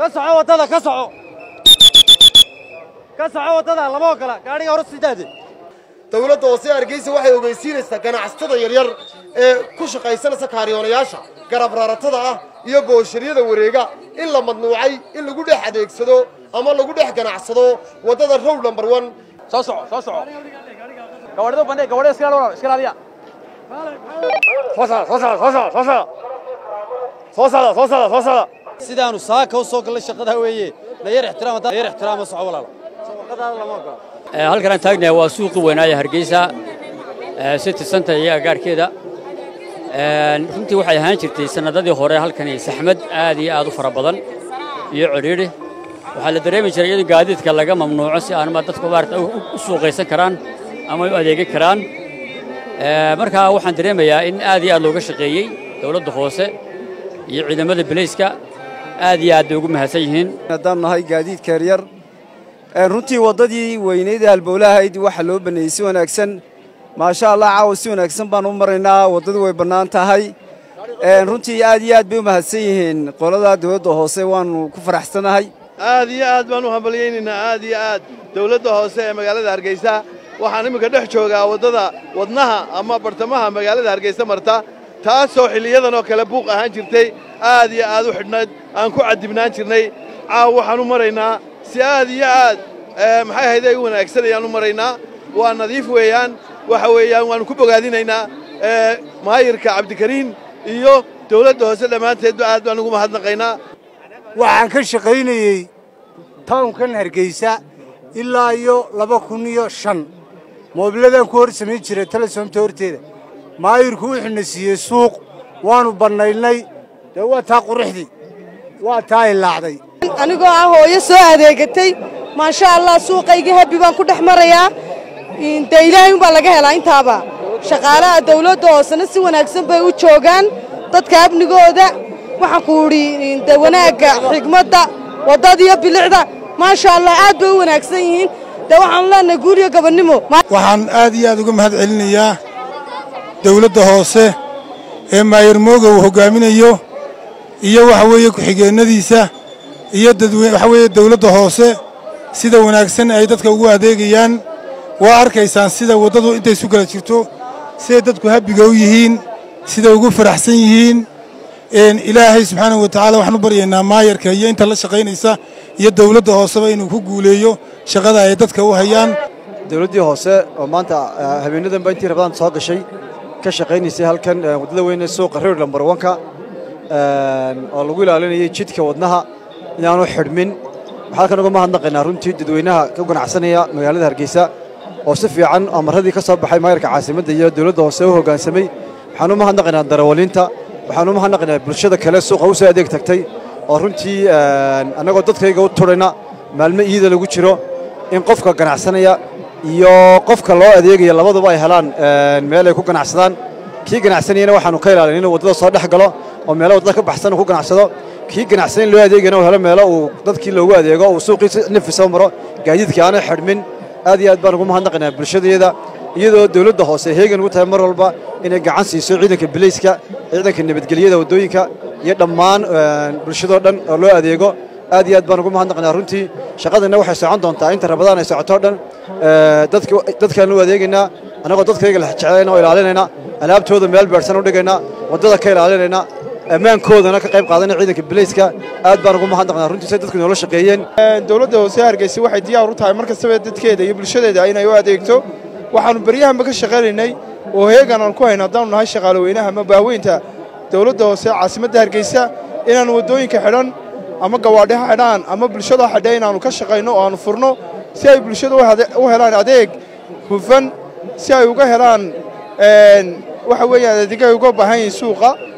ka soco waddada ka soco ka soco waddada lama ogola gaadhiga hore sidaade dowladda hoose hargeysa waxay ogeysiinaysaa ganacsatada yaryar ee ku shaqaysanaysa kaariyoonayaasha garab raratada ah iyo boosharyada wareega in la madnuucay in lagu dhex adeegsado ama lagu dhex ganacsado waddada row number one soo soco soo soco gawadhida bandhe gawadhida iska ilaaliya iska ilaaliya soo socda soo socda soo socda soo socda soo socda soo socda soo socda sidaanu saaka u soo gallay shaqadaa weeye na yar ixtiraam haddaan yar ixtiraama soco walaalo shaqadaada lama ogola halkan aan taagnahay waa suuqii weynaaye hargeysa city center iyo agaarkeeda runtii waxay ahaan jirtay sannadadii hore halkani saxmad aad iyo aad u fara badan iyo cidhiidhi waxaa la dareemi jiray in gaadiidka laga mamnuuco si aanma dadku maarata u suuqaysan karaan ama u adeegan karaan markaa waxaan dareemayaa in aad iyo aad looga shaqeeyey dowladda hoose iyo ciidamada bilayska aad iyo aad bay ugu mahadsan yihiin haddaan nahay gaadiidka yaryar runtii waddadii weynayd ee halbowlahayd waxaa loo baneeyey si wanaagsan maasha allah caawa si wanaagsan baan u maraynaa waddadu way bannaan tahay runtii aad iyo aad bay u mahadsan yihiin qolada dowladda hoose waannu ku faraxsanahay aad iyo aad baan u hambalyaynaynaa aad iyo aad dowladda hoose ee magaalada hargeysa waxaan imminka dhex joogaa waddada wadnaha ama bartamaha magaalada hargeysa marta taasoo xilliyadan oo kale buuq ahaan jirtay aad iyo aad u xidhnayd aan ku caddibnaan jirnay caawa waxaan u maraynaa si aad iyo aad maxay ahayd ay u wanaagsan ayaan u maraynaa waa nadiif weeyaan waxa weeyaan waannu ku bogaadinaynaa maayirka cabdikariin iyo dowladda hoose dhammaanteedba aad baan ugu mahadnaqaynaa waxaan ka shaqaynayey tawnkan hargeysa ilaa iyo laba kun iyo shan moobiladaan ku hor samayn jiray telesoomta horteeda maayirku wuxuuna siiyey suuq waannu bannaylnay dee waa taa quruxdii waa taa ilaacday anigoo ah hooyo soo adeegatay maasha allah suuqayga habbi baan ku dhex marayaa dee ilaahay umbaa laga helaa intaaba shaqaalaha dawladda hoosena si wanaagsan bay u joogaan dadka amnigooda waxaan ku idhi de wanaagga xigmadda waddadiyo bilicda maasha allah aad bay u wanaagsan yihiin dee waxaanu leenahay guuriyo gabannimo waxaan aad iyo aad uga mahad celinayaa dawladda hoose ee maayir mooga uu hoggaaminayo iyo waxa weeye ku-xigeennadiisa iyo dadweyne waxa weeye dawladda hoose sida wanaagsan ay dadka ugu adeegayaan waa arkaysaan sida waddadu intay isu kala jirto siday dadku habbiga u yihiin siday ugu faraxsan yihiin ilaahay subxaanahu wa tacaala waxaan u baryaynaa maayarka iyo inta la shaqaynaysa iyo dawladda hooseba inuu ku guuleeyo shaqada ay dadka u hayaan dawladdii hoose oo maanta habeenadanba intii rabadaan soo gashay ka shaqaynaysay halkan waddada weyne suuqa reer lambar wanka oo lagu ilaalinayay jidka wadnaha inaanu xidhmin waxaa halkan uga mahadnaqaynaa runtii dadweynaha ka ganacsanaya magaalada hargeysa oo si fiican amaradii ka soo baxay maayarka caasimadda iyo dawladda hoose u hoggaansamay waxaan u mahadnaqaynaa darawaliinta waxaan u mahadnaqaynaa bulshada kale suuqa u soo adeeg tagtay oo runtii annagoo dadkayga u turayna maalmo iida lagu jiro in qofka ganacsanaya iyo qofka loo adeegaya labaduba ay helaan meel ay ku ganacsadaan kii ganacsanayana waxaanu ka ilaalin inuu waddada soo dhex galo oo meelo waddada ka baxsan uu ku ganacsado kii ganacsanan loo adeegayana uu helo meelo uu dadkii loogu adeego uu suuqiisa nafisa maro gaadiidkii aanay xidhmin aad iyo aad baan ugu mahadnaqaynaa bulshadeeda iyadoo dawladda hoose heegan ugu tahay mar walba inay gacan siiso ciidanka bilayska ciidanka nabadgelyada waddooyinka iyo dhammaan bulshadoo dhan oo loo adeego aad iyo aad baan ugu mahadnaqaynaa runtii shaqadana waxay socon doontaa inta rabadaan ay socotoo dhan dadkaan u adeegaynaa annagoo dadkayga la jeclayna oo ilaalinayna alaabtooda meel beersan u dhigayna waddada ka ilaalinayna ammaankoodana ka qayb qaadanaya ciidanka bilayska aad baan ugu mahadnaqnaa runtii say dadku noola shaqeeyeen dowladda hoose hargeysa waxay diyaar u tahay mar kastaba dadkeeda iyo bulshadeeda inay u adeegto waxaannu beryahanba ka shaqaynaynay oo heegan aan ku hayno haddaanu nahay shaqaaloweynaha ama baaweynta dowladda hoose caasimadda hargeysa inaannu waddooyinka xidhan ama gawaadhiha xidhaan ama bulshada xidha inaannu ka shaqayno oo aannu furno si ay bulshada u helaan adeeg hufan si ay uga helaan waxa weeyaan adeegay uga baahan yihiin suuqa